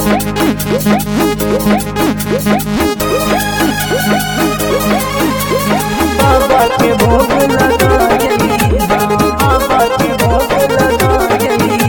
बाबा के भोग लगाई बाबा के भोग लगाई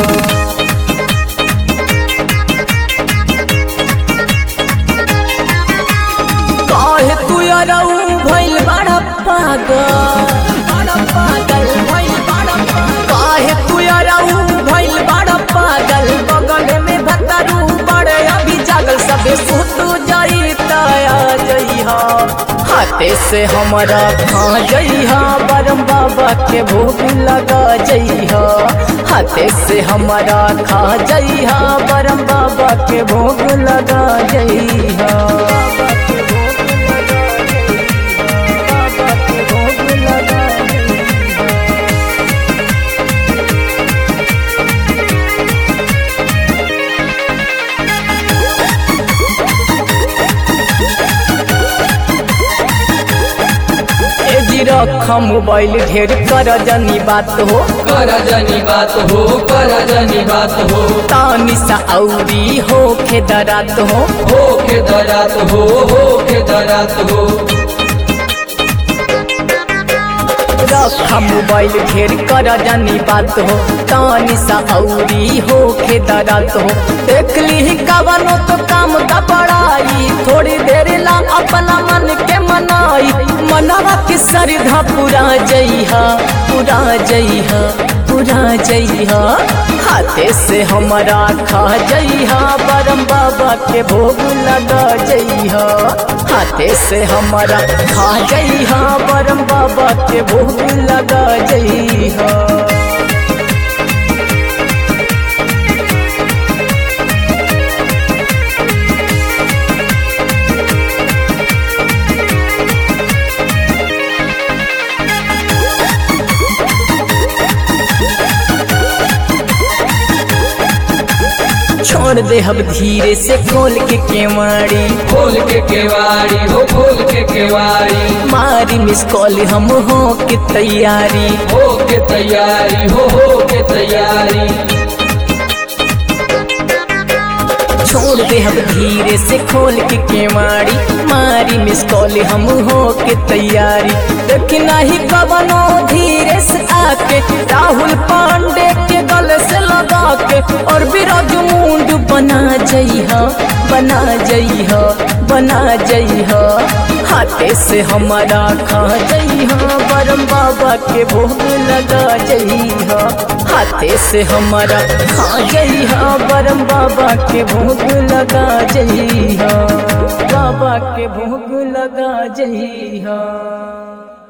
काहे तू अरऊ भइल बड़ा पागल बड़ा पागल भइल बड़ा पागल काहे तू अरऊ भइल बड़ा पागल बगल में भतरू बड़े अभी जागल सबे सुत जाई तया जइहा हाथे से हमारा खा जइहा बरम बाबा के भोग लगा जइहा हाथे से हमारा खा जइहा बरम बाबा के भोग लगा जइहा बाबा के भोग लगा जइहा ए जी रखा मोबाइल ढेर कर जनी बात हो कर जनी बात हो कर जनी बात हो तानी सा औरी हो के दरात हो हो के दरात हो हो के दरात हो रखा मोबाइल ढेर कर जनी बात हो तानी सा औरी हो के दरात हो देख ली कवनो तो काम का बड़ाई थोड़ी देर ला अपना मन के मनाई मनवा के श्रद्धा पूरा जइहा पूरा जइहा पूरा जइहा हाथे से हमारा खा जइहा बरम बाबा के भोग लगा जइहा हाथे से हमारा खा जइहा बरम बाबा के भोग लगा जइहा छोड़ दे अब धीरे से खोल के केवाड़ी खोल के केवाड़ी हो खोल के केवाड़ी मारी मिस कॉल हम हो के तैयारी हो के तैयारी हो हो के तैयारी छोड़ दे अब धीरे से खोल के केवाड़ी मारी मिस कॉल हम हो के तैयारी लेकिन नहीं कवनो धीरे से आके राहुल पांडे के गले से लगा के और बिराज मुंड बना जइहा बना जइहा बना जइहा हाथे से हमारा खा जइहा बरम बाबा के भोग लगा जइहा हाथे से हमारा खा जइहा बरम बाबा के भोग लगा जइहा बाबा के भोग लगा जइहा